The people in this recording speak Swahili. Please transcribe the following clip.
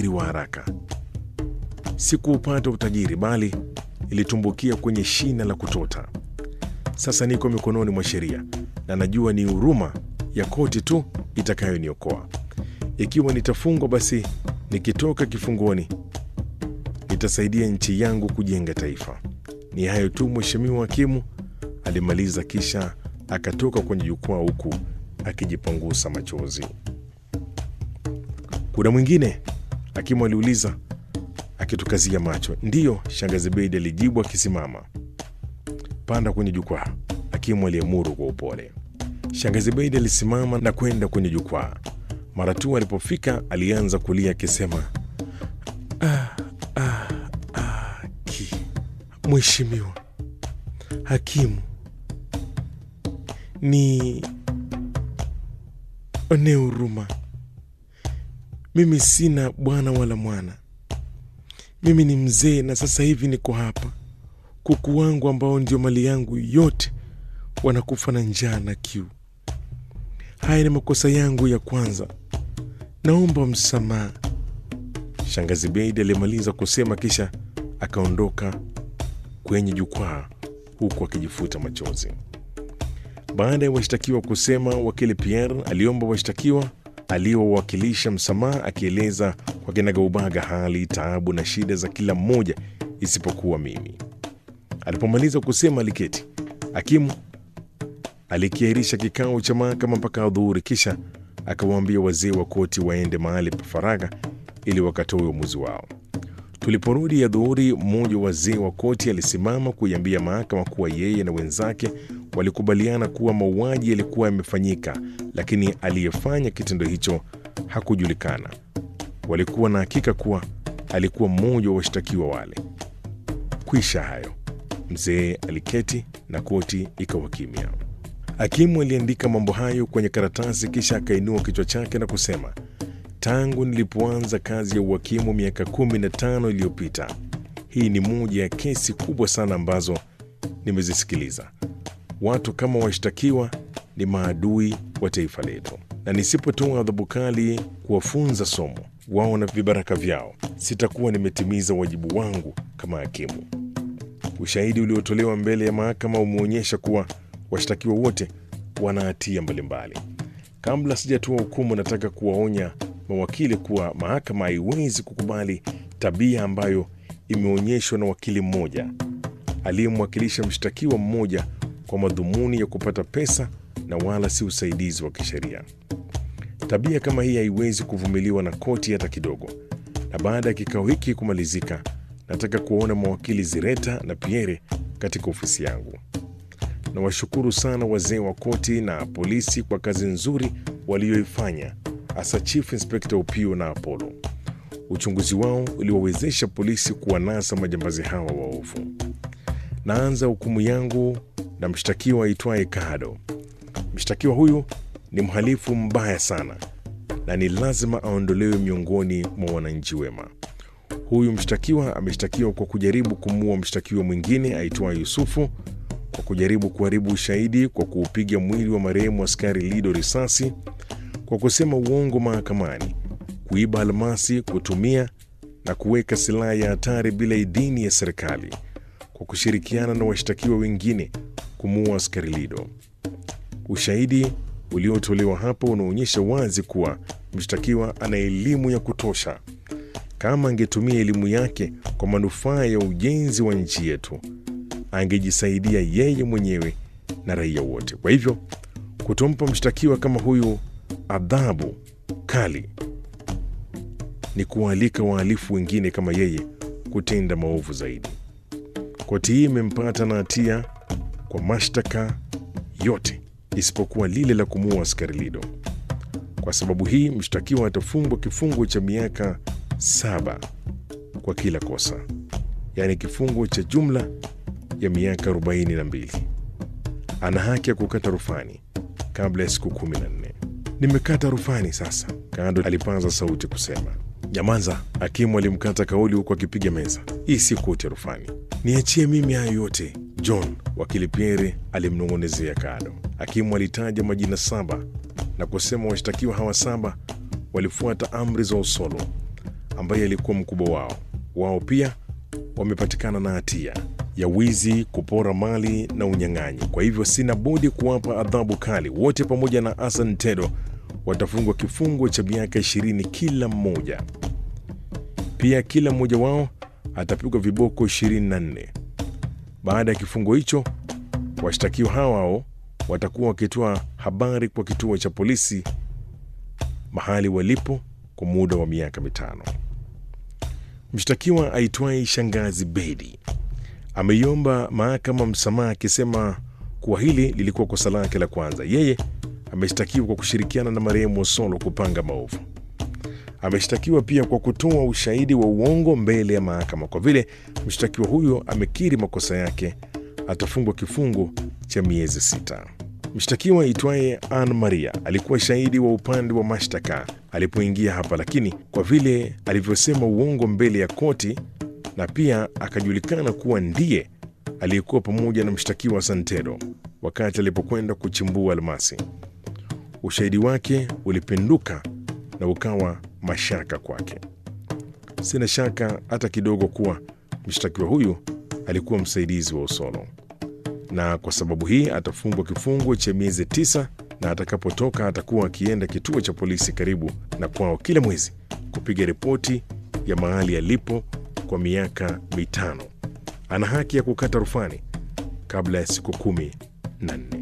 utajiri wa haraka. Sikuupata utajiri, bali ilitumbukia kwenye shina la kutota. Sasa niko mikononi mwa sheria na najua ni huruma ya koti tu itakayoniokoa. Ikiwa nitafungwa, basi nikitoka kifungoni nitasaidia nchi yangu kujenga taifa. Ni hayo tu, Mheshimiwa Hakimu, alimaliza kisha akatoka kwenye jukwaa huku akijipangusa machozi. Kuna mwingine? Hakimu aliuliza akitukazia macho. Ndiyo, shangazi Beidi alijibu akisimama. Panda kwenye jukwaa, hakimu aliamuru kwa upole. Shangazi Beidi alisimama na kwenda kwenye jukwaa. Mara tu alipofika, alianza kulia akisema, ah, ah, ah, ki Mheshimiwa hakimu, ni onee huruma. Mimi sina bwana wala mwana. Mimi ni mzee na sasa hivi niko hapa. Kuku wangu ambao ndio mali yangu yote wanakufa na njaa na kiu. Haya ni makosa yangu ya kwanza, naomba msamaha. Shangazi Beidi alimaliza kusema kisha akaondoka kwenye jukwaa huku akijifuta machozi. Baada ya washtakiwa kusema, wakili Pierre aliomba washtakiwa aliowakilisha msamaha, akieleza kwa kinagaubaga hali, taabu na shida za kila mmoja isipokuwa mimi. Alipomaliza kusema, aliketi. Hakimu alikiahirisha kikao cha mahakama mpaka adhuhuri, kisha akawaambia wazee wa koti waende mahali pa faragha ili wakatoe uamuzi wao. Tuliporudi adhuhuri, mmoja wa wazee wa koti alisimama kuiambia mahakama kuwa yeye na wenzake walikubaliana kuwa mauaji yalikuwa yamefanyika, lakini aliyefanya kitendo hicho hakujulikana. Walikuwa na hakika kuwa alikuwa mmoja wa washtakiwa wale. Kwisha hayo, mzee aliketi na koti ikawa kimya. Hakimu aliandika mambo hayo kwenye karatasi, kisha akainua kichwa chake na kusema, tangu nilipoanza kazi ya uhakimu miaka kumi na tano iliyopita, hii ni moja ya kesi kubwa sana ambazo nimezisikiliza. Watu kama washtakiwa ni maadui wa taifa letu, na nisipotoa adhabu kali kuwafunza somo wao na vibaraka vyao, sitakuwa nimetimiza wajibu wangu kama hakimu. Ushahidi uliotolewa mbele ya mahakama umeonyesha kuwa washtakiwa wote wana hatia mbalimbali. Kabla sijatoa hukumu, nataka kuwaonya mawakili kuwa mahakama haiwezi kukubali tabia ambayo imeonyeshwa na wakili mmoja aliyemwakilisha mshtakiwa mmoja kwa madhumuni ya kupata pesa na wala si usaidizi wa kisheria. Tabia kama hii haiwezi kuvumiliwa na koti hata kidogo. Na baada ya kikao hiki kumalizika, nataka kuwaona mawakili Zireta na Pierre katika ofisi yangu. Nawashukuru sana wazee wa koti na polisi kwa kazi nzuri walioifanya, hasa Chief Inspector Upio na Apollo. Uchunguzi wao uliwawezesha polisi kuwanasa majambazi hawa waovu. Naanza hukumu yangu na mshtakiwa aitwaye Kado. Mshtakiwa huyu ni mhalifu mbaya sana na ni lazima aondolewe miongoni mwa wananchi wema. Huyu mshtakiwa ameshtakiwa kwa kujaribu kumuua mshtakiwa mwingine aitwaye Yusufu, kwa kujaribu kuharibu ushahidi kwa kuupiga mwili wa marehemu askari Lido risasi, kwa kusema uongo mahakamani, kuiba almasi, kutumia na kuweka silaha ya hatari bila idhini ya serikali, kwa kushirikiana na washtakiwa wengine kumuua askari Lido. Ushahidi uliotolewa hapo unaonyesha wazi kuwa mshtakiwa ana elimu ya kutosha. Kama angetumia elimu yake kwa manufaa ya ujenzi wa nchi yetu, angejisaidia yeye mwenyewe na raia wote. Kwa hivyo, kutompa mshtakiwa kama huyu adhabu kali ni kuwaalika wahalifu wengine kama yeye kutenda maovu zaidi. Koti hii imempata na hatia kwa mashtaka yote isipokuwa lile la kumuua askari Lido. Kwa sababu hii mshtakiwa atafungwa kifungo cha miaka saba kwa kila kosa, yaani kifungo cha jumla ya miaka 42. Ana haki ya kukata rufani kabla ya siku kumi na nne. Nimekata rufani sasa, Kado alipaza sauti kusema. Nyamaza! Hakimu alimkata kauli huku akipiga meza. Hii si koti ya rufani, niachie mimi hayo yote John, wakili Pierre alimnong'onezea Kado. Hakimu alitaja majina saba na kusema washtakiwa hawa saba walifuata amri za Usolo. ambaye alikuwa mkubwa wao. Wao pia wamepatikana na hatia ya wizi, kupora mali na unyang'anyi. Kwa hivyo sina budi kuwapa adhabu kali. Wote pamoja na Hassan Tedo watafungwa kifungo cha miaka ishirini kila mmoja. Pia kila mmoja wao atapigwa viboko 24. Baada ya kifungo hicho, washtakiwa hao hao watakuwa wakitoa habari kwa kituo cha polisi mahali walipo kwa muda wa miaka mitano. Mshtakiwa aitwaye Shangazi Bedi ameiomba mahakama msamaha akisema kuwa hili lilikuwa kosa lake la kwanza. Yeye ameshtakiwa kwa kushirikiana na marehemu Osolo kupanga maovu. Ameshtakiwa pia kwa kutoa ushahidi wa uongo mbele ya mahakama. Kwa vile mshtakiwa huyo amekiri makosa yake, atafungwa kifungo cha miezi sita. Mshtakiwa aitwaye Ann Maria alikuwa shahidi wa upande wa mashtaka alipoingia hapa, lakini kwa vile alivyosema uongo mbele ya koti na pia akajulikana kuwa ndiye aliyekuwa pamoja na mshtakiwa Santedo wakati alipokwenda kuchimbua almasi, ushahidi wake ulipinduka na ukawa mashaka kwake. Sina shaka hata kidogo kuwa mshtakiwa huyu alikuwa msaidizi wa Osolo, na kwa sababu hii atafungwa kifungo cha miezi tisa, na atakapotoka atakuwa akienda kituo cha polisi karibu na kwao kila mwezi kupiga ripoti ya mahali alipo kwa miaka mitano. Ana haki ya kukata rufani kabla ya siku kumi na nne.